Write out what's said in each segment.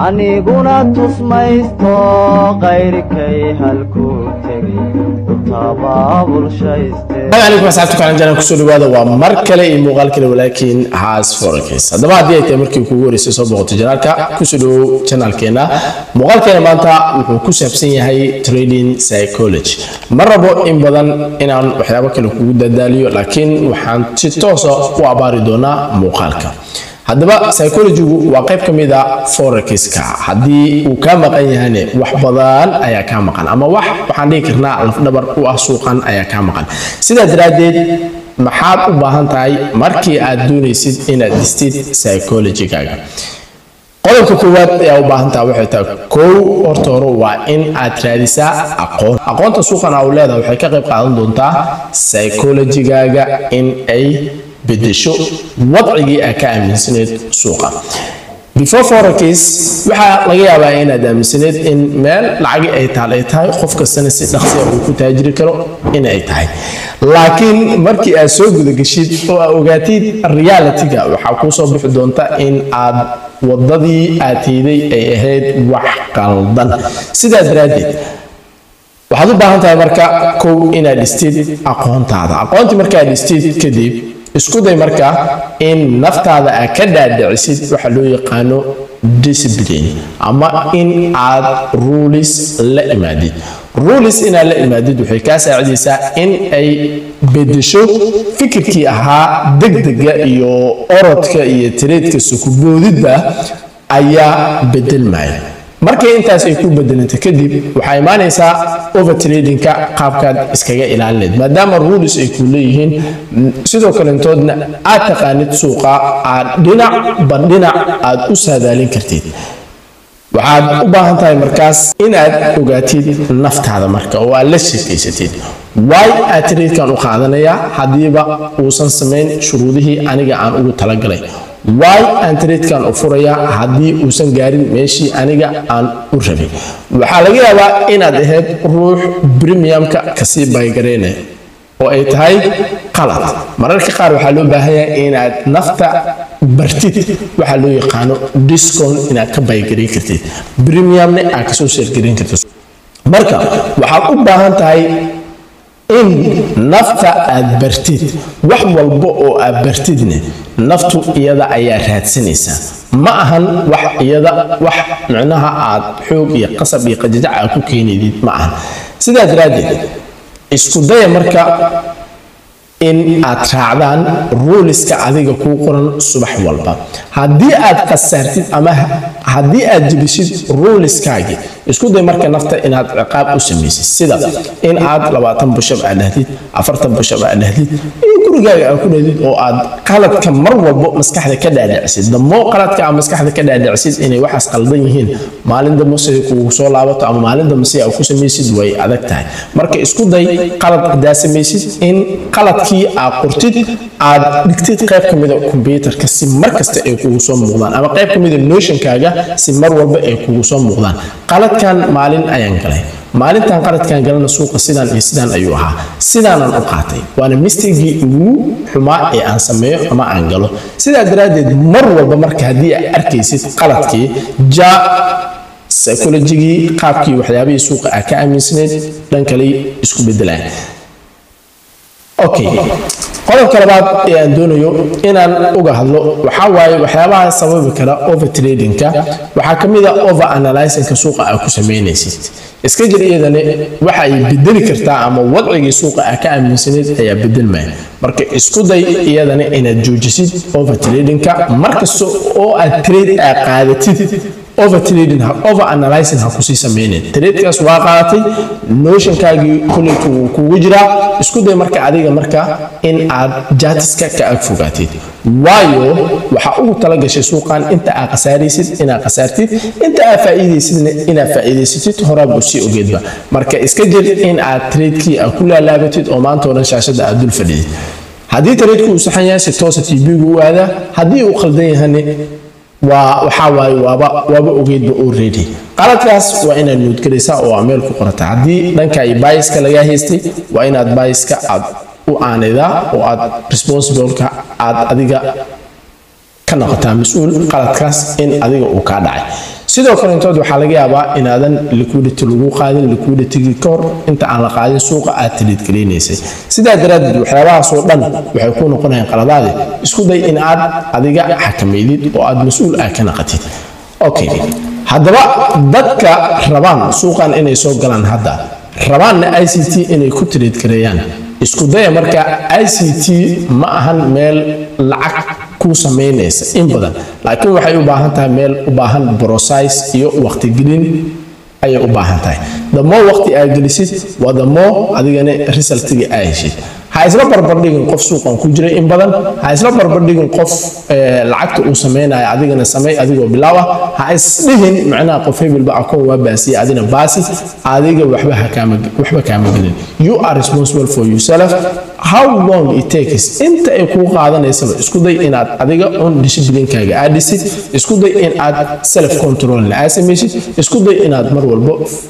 aniguna tusmaysto qayrkay halkuu tegay alaykum asxaabta kalan janal kusoo dhawaada waa mar kale iyo muuqaal kale walaakiin haas forakis haddaba haddii ay tahay markii kugu horeysay soo boqotay janaalka kusoo dhawow janaalkeena muuqaalkeena maanta wuxuu ku saabsan yahay trading psychology ma rabo in badan inaan waxyaabo kale kugu dadaaliyo laakiin waxaan si toosa u abaari doonaa muuqaalka haddaba psychologigu waa qayb ka mid a forexiska haddii uu kaa maqan yahane wax badan ayaa kaa maqan ama wax waxaan dhihi karnaa lafdhabar u ah suuqan ayaa kaa maqan sidaa daraaddeed maxaad u baahan tahay markii aad doonaysid inaad dhistid psychologigaaga qodobka koowaad ayaa u baahan tahay waxay tahay kow horta hore waa in aad raadisaa aqoon aqoonta suuqan aa u leedahay waxay ka qayb qaadan doontaa psychologigaaga in ay bedesho wadcigii aa ka aaminsaneed suuqa before forex waxaa laga yaabaa inaad aaminsaneed in meel lacagi ay taal ay tahay qof kastana si dhaqsiya uu ku taajiri karo in ay tahay laakiin markii aad soo gudageshid oo aad ogaatid realitiga waxaa kuu soo bixi doonta in aad wadadii aad hiiday ay ahayd wax qaldan sidaa daraaddeed waxaad u baahan tahay marka kow inaad dhistid aqoontaada aqoontii markaad dhistid kadib isku day marka in naftaada aad ka dhaadhicisid waxa loo yaqaano discipline ama in aad ruulis la imaadid ruulis inaad la imaadid waxay kaa saacidaysaa in ay bedesho fikirkii ahaa degdega iyo orodka iyo tireedka sukuboodidba ayaa bedelmaya markay intaas ay ku bedelanta kadib waxaa imaanaysaa overtradingka qaabkaad iskaga ilaalineed maadaama ruulis ay ku leeyihiin sidoo kalentoodna aad taqaanid suuqa aad dhinacba dhinac aad u saadaalin kartid waxaad u baahan tahay markaas inaad ogaatid naftaada marka oo aad la sheekaysatid waay aad tradekan u qaadanayaa haddiiba uusan samayn shuruudihii aniga aan ugu talagalay waay aan tradekan u furayaa haddii uusan gaarin meeshii aniga aan u rabay waxaa laga yaabaa inaad ahayd ruux premiumka kasii baygareynaya oo ay tahay qalad mararka qaar waxaa loo baahanyahay inaad nafta bartid waxaa loo yaqaano discount inaad ka baygareyn kartid premiumna aad kasoo sheergareyn kartid marka waxaad u baahan tahay in nafta aad bartid wax walba oo aad bartidne naftu iyada ayaa raadsanaysaa ma ahan wax iyada wax micnaha aad xoog iyo qasab iyo qajajac aad ku keenaydid ma ahan sidaa daraaddeed isku daya marka in aad raacdaan ruuliska adiga kuu qoran subax walba haddii aad khasaartid ama haddii aad jebisid ruuliskaagii isku day marka nafta inaad ciqaab u samaysid sida in aad labaatan bushab aad dhahdid afartan bushab aad dhahdid iyo gurigaaga aad ku dhahdid oo aad qaladka mar walbo maskaxda ka dhaadhicisid damoo qaladka aad maskaxda ka dhaadhicisid inay waxaas qaldan yihiin maalin dambe siday kugu soo laabato ama maalin dambe si aad ku samaysid way adag tahay marka isku day qalad hadaa samaysid in qaladkii aad qortid aad dhigtid qayb ka mida kombyuutarka si mar kasta ay kugu soo muuqdaan ama qayb ka mida notionkaaga si mar walba ay kugu soo muuqdaan qaladkan maalin ayaan galay maalintan qaladkan galana suuqa sidaan iyo sidaan ayuu ahaa sidaanan u qaatay waana mistigii ugu xumaa ee aan sameeyo ama aan galo sidaa daraaddeed mar walba marka haddii aad arkaysid qaladkii ja psychologigii qaabkii waxyaabihii suuqa aad ka aaminsanayd dhan kale isku bedelaan okay qodobka labaad ee aan doonayo inaan uga hadlo waxaa waaye waxyaabaha sababi kara overtradingka waxaa ka mid a over analysinka suuqa aad ku samaynaysid iska jir iyadane waxa ay bedeli kartaa ama wadcigii suuqa aad ka aaminsaneyd ayaa bedelmaya marka isku day iyadana inaad joojisid overtradingka markasta oo aad trade aad qaadatid overtrading over analyzing ha kusii sameynin tradekaas waa qaadatay notionkaagii kuleytu wuu kugu jiraa isku day marka adiga marka in aad jaatiska ka ag fogaatid waayo waxaa ugu talagashay suuqan inta aad khasaaraysid inaad khasaartid inta aad faa'iidaysidna inaad faa'iidaysatid horaaba usii ogeedba marka iska jir in aad tradekii aad ku laalaabatid oo maanta oo dhan shaashada aad dul fadhidid haddii tradku uu saxan yahay si toosa tv-gu u aadaa haddii uu khaldan yahane waa waxaa waaye waaba waaba ogeydba already qaladkaas waa inaad nuudgelaysaa oo aa meel ku qorata haddii dhanka ay baayiska lagaa haystay waa inaad baayiska aad u aanaydaa oo aad responsibleka aad adiga ka noqotaa mas-uul qaladkaas in adiga uu kaa dhacay sidoo kale intood waxaa laga yaabaa inaadan liquidity lagu qaadin liquiditygii ka hor inta aan la qaadin suuqa aad taliidgelinaysay sidaa daraaddeed waxyaabahaasoo dhan waxay ku noqonayaan qaladaadi isku day in aad adiga xakamaydid oo aad mas-uul ah ka naqatid okay haddaba dadka rabaan suuqan inay soo galaan hadda rabaanna i c t inay ku tiriid gareeyaan isku daya marka i c t ma ahan meel lacag ku samaynaysa in badan laakiin waxay u baahan tahay meel u baahan brosize iyo waqtigelin ayay u baahan tahay damoo waqti aad gelisid waa damoo adigana resultiga aa heshid ha isla barbardhigin qof suuqan ku jiray in badan ha isla barbardhigin qof lacagta uu samaynayo adigana samay adigoo bilaaw ah ha isdhihin macnaha qof hebelba akoon waa baasiye adina baasi adiga waxba waxba kaama gelin you are responsible for yourself how long it takes inta ay kuu qaadanaysaba isku day inaad adiga on disciplinkaaga aad dhisid isku day in aad self controlna aad samaysid isku day inaad mar walbo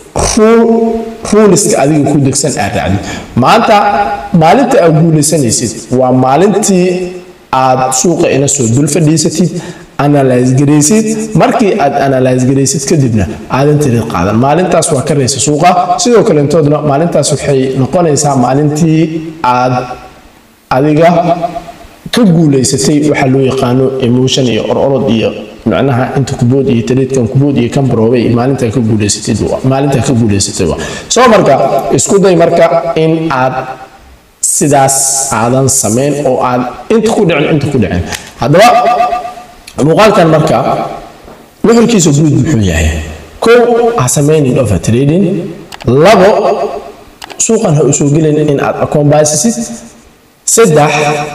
ruuliska adiga ku degsan aad raacdid maanta maalinta aad guulaysanaysid waa maalintii aad suuqa ina soo dul fadhiisatid analyse garaysid markii aad analyse garaysid kadibna aadan tirid qaadan maalintaas waa ka raysa suuqa sidoo kale intoodna maalintaas waxay noqonaysaa maalintii aad adiga ka guulaysatay waxaa loo yaqaano emotion iyo ororod iyo macnaha inta kubood iyo taliidkan kubood iyo kan baroobay maalintaa ka guulaysatay maalintaa ka guulaysatay soo marka isku day marka in aad sidaas aadan samayn oo aad inta ku dhicin inta ku dhicin haddaba muuqaalkan marka nuxurkiisa guud muxuu yahay kow ha samaynin over trading labo suuqan ha usoo gelin in aad akoon baasisid saddex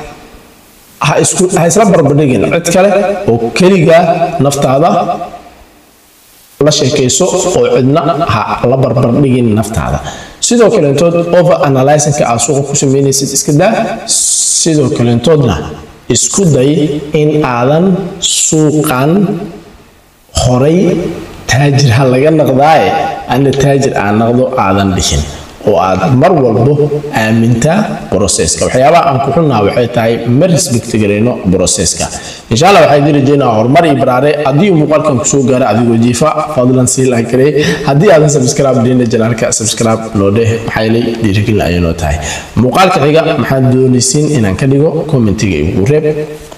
ha isla barbardhigin cid kale oo keliga naftaada la sheekayso oo cidna ha la barbardhigin naftaada sidoo kaleentood over analysinka aad suuqa ku samaynaysid iska daa sidoo kaleentoodna isku day in aadan suuqan horay taajir ha laga naqdaaye ana taajir aan naqdo aadan dhihin oo aad mar walbo aamintaa broseska waxyaabaha aan ku xunnaha waxay tahay ma respect garayno broseska insha allah waxaan idin rajeynaa horumar iyo baraare haddii muuqaalkan kusoo gaara adigoo jiifa fadlan sii laha garey haddii aadan subscribe dhina janaalka subscribe noo dheh maxaa yeelay dhiirigelin ayay noo tahay muuqaalka xiga maxaad doonaysiin inaan ka dhigo commentiga igu reeb